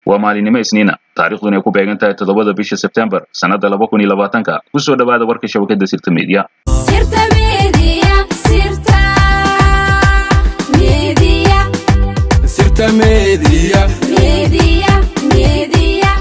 waa maalinimo isniina taariikhduna ay ku beegan tahay toddobada bisha sebtembar sannadda laba kun iyo labaatanka ku soo dhowaada warka shabakadda sirta media Sirta Media, Sirta Media, Sirta Media. Media, Media.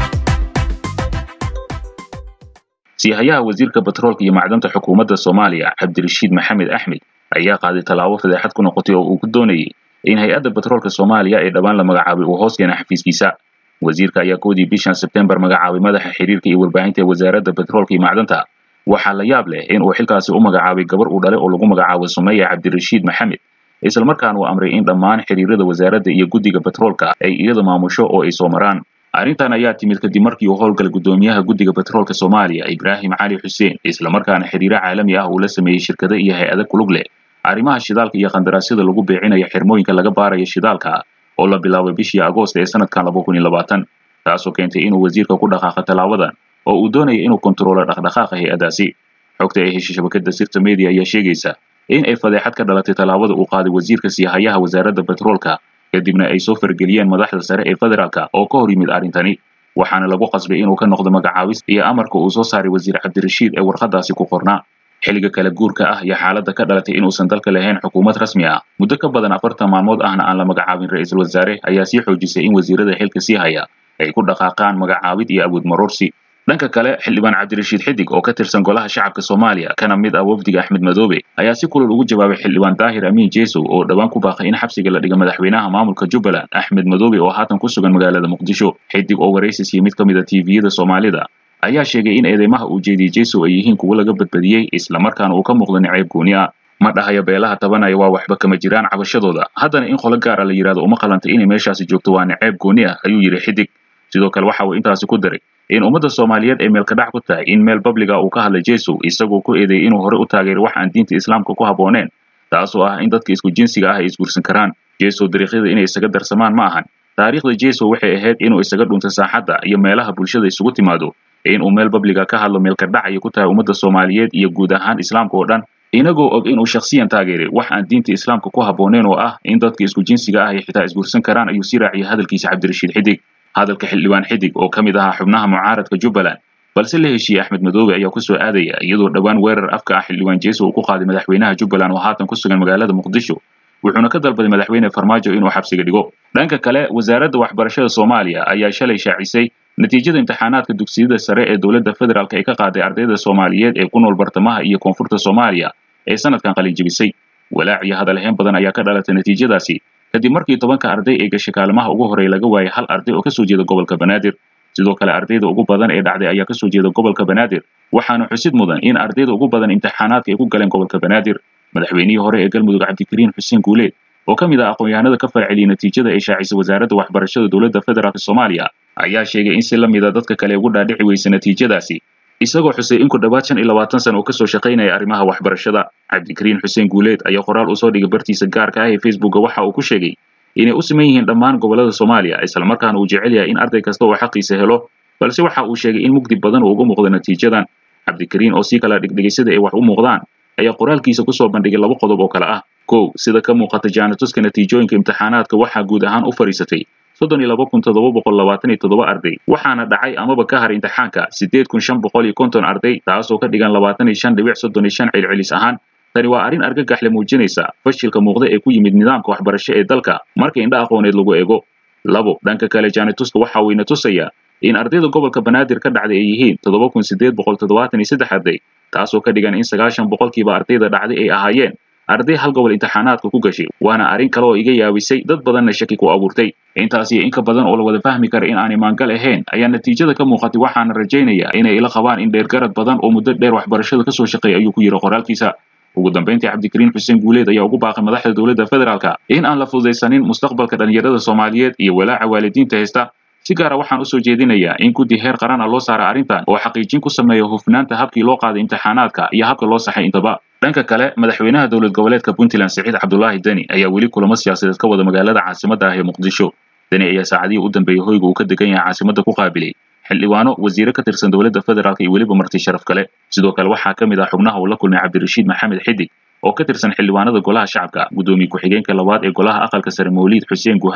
siihayaha wasiirka batroolka iyo macdanta xukuumadda soomaaliya cabdirashiid maxamed axmed ayaa qaaday tallaabo fadeexad ku noqotay oo uu ku doonayay in hay-adda batroolka soomaaliya ee dhowaan la magacaabay uu hoos keena xafiiskiisa wasiirka ayaa koodii bishan sebtembar magacaabay madaxa xiriirka iyo warbaahinta ee wasaaradda batroolka iyo macdanta waxaa la yaab leh in uu xilkaasi u magacaabay gabar uu dhalay oo lagu magacaabo sumeya cabdirashiid maxamed islamarkaana uu amray in dhammaan xiriirada wasaaradda iyo guddiga batroolka ay iyada maamusho oo ay soo maraan arrintan ayaa timid kadib markii uu howlgalay guddoomiyaha guddiga batroolka soomaaliya ibraahim cali xuseen islamarkaana xiriiro caalami ah uu la sameeyey shirkado iyo hay-ado kulug leh arrimaha shidaalka iyo qandaraasyada lagu beecinayo xirmooyinka laga baarayo shidaalka oo la bilaabay bishii agoost ee sanadkan laba kun iyo labaatan taasoo keentay inuu wasiirka ku dhaqaaqo tallaabadan oo uu doonaya inuu kontaroolo dhaqdhaqaaqa hay-adaasi xogta ay heshay shabakadda sirta media ayaa sheegaysa in ay fadeexad ka dhalatay tallaabada uu qaaday wasiirka siihayaha wasaaradda batroolka kadibna ay soo fargeliyeen madaxda sare ee federaalka oo ka hor yimid arrintani waxaana lagu qasbay inuu ka noqdo magacaabis iyo amarka uu soo saaray wasiir cabdirashiid ee warqadaasi ku qornaa xilliga kala guurka ah iyo xaaladda ka dhalatay inuusan dalka lahayn xukuumad rasmi ah muddo ka badan afartan maalmood ahna aan la magacaabin ra-iisul wasaare ayaa sii xoojisay in wasiirada xilka sii haya ay ku dhaqaaqaan magacaabid iyo awood maroorsi dhanka kale xildhibaan cabdirashiid xidig oo ka tirsan golaha shacabka soomaaliya kana mid ah wafdiga axmed madoobe ayaa si kulul ugu jawaabay xildhibaan daahir amiin jeesow oo dhowaan ku baaqay in xabsiga la dhiga madaxweynaha maamulka jubbaland axmed madoobe oo haatan ku sugan magaalada muqdisho xidig oo waraysis iyo mid ka mid a tviyada soomaalida ayaa sheegay in eedeymaha uu jeediyey jeesow ay yihiin kuwo laga badbadiyey islamarkaana uu ka muuqdo niceyb gooni ah ma dhahayo beelaha tabanaya waa waxba kama jiraan cabashadooda haddana in qolo gaara la yidhahdo uma qalanta inay meeshaasi joogto waa niceyb gooni ah ayuu yidhi xidig sidoo kale waxa uu intaasi ku daray in ummadda soomaaliyeed ay meelkadhac ku tahay in meel babliga uu ka hadlay jeesow isagoo ku eedeeyey inuu hore u taageeray wax aan diinta islaamka ku habbooneen taasoo ah in dadka isku jinsiga ah ay isguursan karaan jeesow dariiqyada inay isaga darsamaan ma ahan taariikhda jeesow waxay ahayd inuu isaga dhunto saaxadda iyo meelaha bulshada isugu timaado in uu meel babliga ka hadlo meelkadhac ay ku tahay ummadda soomaaliyeed iyo guud ahaan islaamka oo dhan inagoo og inuu shakhsiyan taageeray wax aan diinta islaamka ku habbooneen oo ah in dadka isku jinsiga ah ay xitaa isguursan karaan ayuu sii raaciyay hadalkiisa cabdirashiid xidig hadalka xildhibaan xidig oo ka mid ahaa xubnaha mucaaradka jubbaland balse la heshiiyey axmed madoobe ayaa ku soo aadaya iyadoo dhowaan weerar afka ah xildhibaan jeeso uu ku qaaday madaxweynaha jubbaland oo haatan ku sugan magaalada muqdisho wuxuuna ka dalbaday madaxweyne farmaajo inuu xabsiga dhigo dhanka kale wasaaradda waxbarashada soomaaliya ayaa shalay shaacisay natiijada imtixaanaadka dugsiyada sare ee dowladda federaalk ay ka qaaday ardayda soomaaliyeed ee ku nool bartamaha iyo koonfurta soomaaliya ee sanadkan qalinjibisay walaac iyo hadalhayn badan ayaa ka dhalatay natiijadaasi kadib markii tobanka arday ee gashay kaalimaha ugu horey laga waayay hal arday oo kasoo jeeda gobolka banaadir sidoo kale ardayda ugu badan ee dhacday ayaa kasoo jeeda gobolka banaadir waxaana xusid mudan in ardayda ugu badan imtixaanaadka ay ku galeen gobolka banaadir madaxweynihii hore ee galmudug cabdikariin xuseen guuleed oo ka mid ah aqoon-yahanada ka falceliyey natiijada ay shaacisay wasaaradda waxbarashada dowladda federaalk soomaaliya ayaa sheegay in si la mida dadka kale ugu dhaadhici weysa natiijadaasi isagoo xusay in ku dhowaad shan iyo labaatan sana oo kasoo shaqaynaya arrimaha waxbarashada cabdikariin xuseen guuleed ayaa qoraal usoo dhigay bartiisa gaarka ah ee facebooka waxa uu ku sheegay inay u siman yihiin dhammaan gobollada soomaaliya islamarkaana uu jecel yahay in arday kasta oo xaqiisa helo balse waxa uu sheegay in mugdi badan uu uga muuqdo natiijadan cabdikariin oo sii kala dhigdhigay sida ay wax u muuqdaan ayaa qoraalkiisa kusoo bandhigay laba qodob oo kale ah kow sida ka muuqata jaanatuska natiijooyinka imtixaanaadka waxaa guud ahaan u fadhiisatay soddon iyo laba kun toddoba boqol labaatan iyo toddoba arday waxaana dhacay amaba ka har imtixaanka siddeed kun shan boqol iyo konton arday taasoo ka dhigan labaatan iyo shan dhibic soddon iyo shan celcelis ahaan tani waa arrin argagaxle muujinaysa fashilka muuqda ee ku yimid nidaamka waxbarasho ee dalka marka indha aqooneed lagu eego labo dhanka kale jaanituska waxa uu ina tusayaa in ardayda gobolka banaadir ka dhacday ay yihiin toddoba kun siddeed boqol toddobaatan iyo saddex arday taasoo ka dhigan in sagaashan boqolkiiba ardayda dhacday ay ahaayeen arday hal gobol imtixaanaadka ku gashay waana arrin kale oo iga yaabisay dad badanna shaki ku abuurtay intaas iyo inka badan oo la wada fahmi kara in aanay maangal ahayn ayaa natiijada ka muuqatay waxaana rajaynayaa inay ila qabaan in dheergarad badan oo muddo dheer waxbarashada kasoo shaqeeya ayuu ku yidhi qoraalkiisa ugu dambayntii cabdikariin xuseen guuleed ayaa ugu baaqay madaxda dowladda federaalka in aan la fududaysanin mustaqbalka dhallinyarada soomaaliyeed iyo walaaca waalidiinta haysta si gaara waxaan usoo jeedinayaa in guddi heer qaran ah loo saara arrintan oo xaqiijin ku sameeya hufnaanta habkii loo qaaday imtixaanaadka iyo habka loo saxay intaba dhanka kale madaxweynaha dowlad goboleedka puntland siciid cabdulaahi deni ayaa weli kulamo siyaasadeed ka wada magaalada caasimadda ah ee muqdisho deni ayaa saacadihii u dambeeyey hoyga uu ka degan yahay caasimadda ku qaabilay xildhibaano wasiire ka tirsan dowladda federaalk iyo weliba marti sharaf kale sidoo kale waxaa ka mid ah xubnaha uu la kulmay cabdirashiid maxamed xidig oo ka tirsan xildhibaanada golaha shacabka guddoomiye ku-xigeenka labaad ee golaha aqalka sare mawliid xuseen guhaad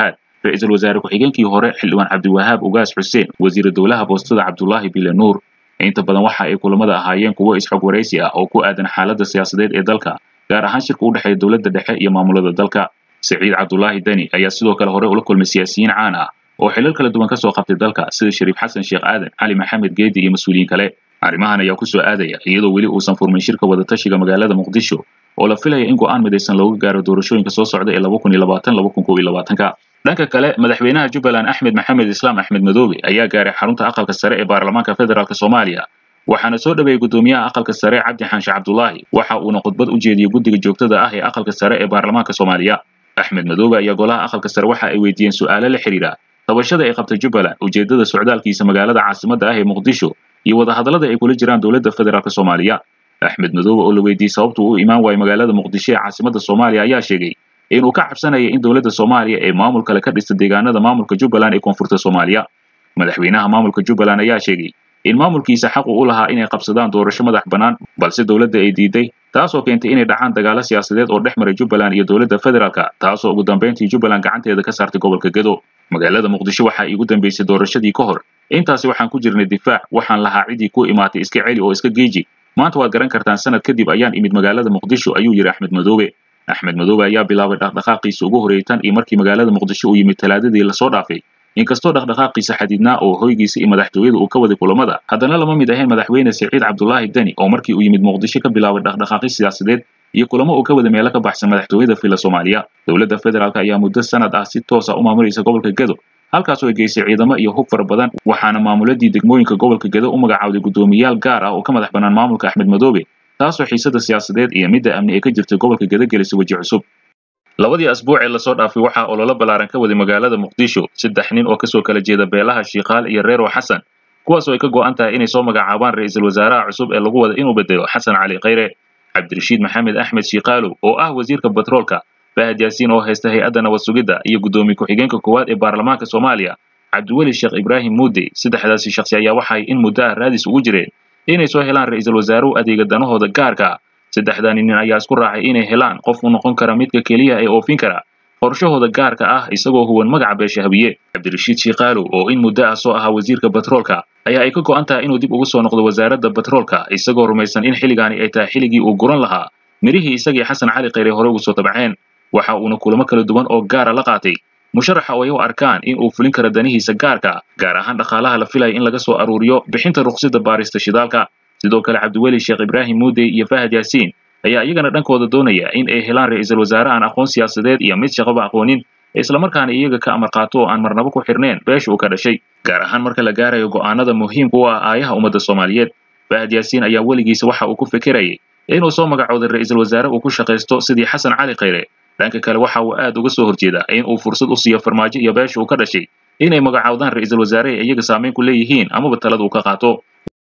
ra-iisul wasaare ku-xigeenkii hore xildhibaan cabdiwahaab ugaas xuseen wasiira dowlaha boostada cabdulaahi bile nuur inta badan waxa ay kulamada ahaayeen kuwo isxog waraysi ah oo ku aadan xaaladda siyaasadeed ee dalka gaar ahaan shirka u dhexeeya dowladda dhexe iyo maamulada dalka siciid cabdulaahi deni ayaa sidoo kale hore ula kulmay siyaasiyiin caan ah oo xilal kala duwan ka soo qabtay dalka sida shariif xasan sheekh aadan cali maxamed geedi iyo mas-uuliyiin kale arrimahan ayaa ku soo aadaya iyadoo weli uusan furmin shirka wadatashiga magaalada muqdisho oo la filaya in go'aan midaysan looga gaaro doorashooyinka soo socda ee laba kun iyo labaatan laba kun kow iyo labaatanka dhanka kale madaxweynaha jubbaland axmed maxamed islaam axmed madoobe ayaa gaaray xarunta aqalka sare ee baarlamaanka federaalk soomaaliya waxaana soo dhaweeyey guddoomiyaha aqalka sare cabdi xaanshe cabdulaahi waxa uuna khudbad u jeediyey guddiga joogtada ah ee aqalka sare ee baarlamaanka soomaaliya axmed madoobe ayaa golaha aqalka sare waxa ay weydiiyeen su'aalo la xidhiidha tabashada ay qabtay jubbaland ujeeddada socdaalkiisa magaalada caasimadda ah ee muqdisho iyo wadahadallada ay kula jiraan dowladda federaalk soomaaliya axmed madoobe oo la weydiiyey sababtu uu imaan waayo magaalada muqdisho ee caasimadda soomaaliya ayaa sheegay inuu ka cabsanaya in dowladda soomaaliya ee maamul kale ka dhista deegaanada maamulka jubbaland ee koonfurta soomaaliya madaxweynaha maamulka jubbaland ayaa sheegay in maamulkiisa xaq uu u lahaa inay qabsadaan doorasho madax bannaan balse dowladda ay diiday taasoo keentay inay dhacaan dagaalo siyaasadeed oo dhex maray jubbaland iyo dowladda federaalka taasoo ugu dambayntii jubbaland gacanteeda ka saartay gobolka gedo magaalada muqdisho waxaa iigu dambaysay doorashadii ka hor intaasi waxaan ku jirnay difaac waxaan lahaa ciddii ku imaatay iska celi oo iska geeji maanta waad garan kartaan sanad kadib ayaan imid magaalada muqdisho ayuu yidhi axmed madoobe axmed madoobe ayaa bilaabay dhaqdhaqaaqiisa ugu horreeyay tan iyo markii magaalada muqdisho uu yimid talaadadii lasoo dhaafay inkastoo dhaqdhaqaaqiisa xadiidnaa oo hoygiisa iyo madaxtooyada uu ka waday kulamada haddana lama mid ahayn madaxweyne siciid cabdulaahi deni oo markii uu yimid muqdisho ka bilaabay dhaqdhaqaaqi siyaasadeed iyo kulamo uu ka wada meelo ka baxsan madaxtooyada fila soomaaliya dowladda federaalk ayaa muddo sanad ah si toosa u maamulaysa gobolka gedo halkaasoo ay geysay ciidamo iyo hub fara badan waxaana maamuladii degmooyinka gobolka gedo u magacaawday guddoomiyayaal gaar ah oo ka madax bannaan maamulka axmed madoobe taasoo xiisada siyaasadeed iyo midda amni ee ka jirta gobolka gedo gelisay weji cusub labadii asbuuc ee lasoo dhaafay waxaa ololo ballaaran ka waday magaalada muqdisho saddex nin oo kasoo kala jeeda beelaha shiikaal iyo reero xasan kuwaasoo ay ka go'an tahay inay soo magacaabaan ra'iisul wasaaraha cusub ee lagu wada inuu bedelo xasan cali khayre cabdirashiid maxamed axmed shiikaalow oo ah wasiirka batroolka fahad yaasiin oo haysta hay-adda nabad sugidda iyo guddoomiye ku-xigeenka koowaad ee baarlamaanka soomaaliya cabdiweli sheekh ibraahim muudey saddexdaasi shakhsi ayaa waxay in muddo ah raadis ugu jireen inay soo helaan ra'iisul wasaaruhu adeega danahooda gaarka ah saddexdani nin ayaa isku raacay inay helaan qof u noqon kara midka keliya ee oofin kara qorshahooda gaarka ah isagoo huwan magaca beeshahabiye cabdirashiid shiikaalow oo in muddo ah soo ahaa wasiirka batroolka ayaa ay ka go'an tahay inuu dib ugu soo noqdo wasaaradda batroolka isagoo rumaysan in xilligaani ay tahay xilligii uu guran lahaa mirihii isagii xasan cali khayre hore ugu soo tabceen waxa uuna kulamo kala duwan oo gaara la qaatay musharaxa oo ay u arkaan in uu fulin karo danihiisa gaarka gaar ahaan dhaqaalaha la filaya in laga soo aruuriyo bixinta ruqsida baarista shidaalka sidoo kale cabdiweli sheekh ibraahim muudey iyo fahad yaasiin ayaa iyagana dhankooda doonaya in ay helaan ra'iisul wasaare aan aqoon siyaasadeed iyo mid shaqaba aqoonin islamarkaana iyaga ka amar qaato oo aan marnabo ku xirneen beesha uu ka dhashay gaar ahaan marka la gaarayo go'aanada muhiimka u ah aayaha ummadda soomaaliyeed fahad yaasiin ayaa weligiisa waxa uu ku fikirayay inuu soo magacooday ra'iisul wasaare uu ku shaqaysto sidii xasan cali khayre dhanka kale waxa uu aad uga soo horjeedaa in uu fursad u siiyo farmaajo iyo beesha uu ka dhashay inay magacaawdaan ra'iisul wasaare ay iyaga saamayn ku leeyihiin amaba talada uu ka qaato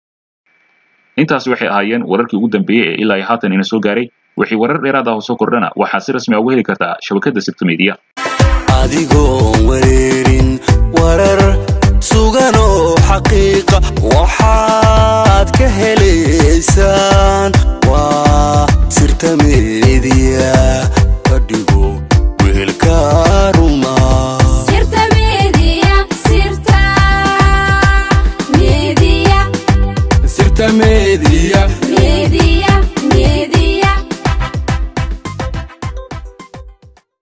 intaasi waxay ahaayeen wararkii ugu dambeeyey ee ilaa iyo haatan ina soo gaaray wixii warar dheeraad ah oo soo kordhana waxaa si rasmi ah uga heli kartaa shabakadda sirta media adigoon wareerin warar sugan oo xaqiiqa waxaad ka helaysaan waa sirta meediya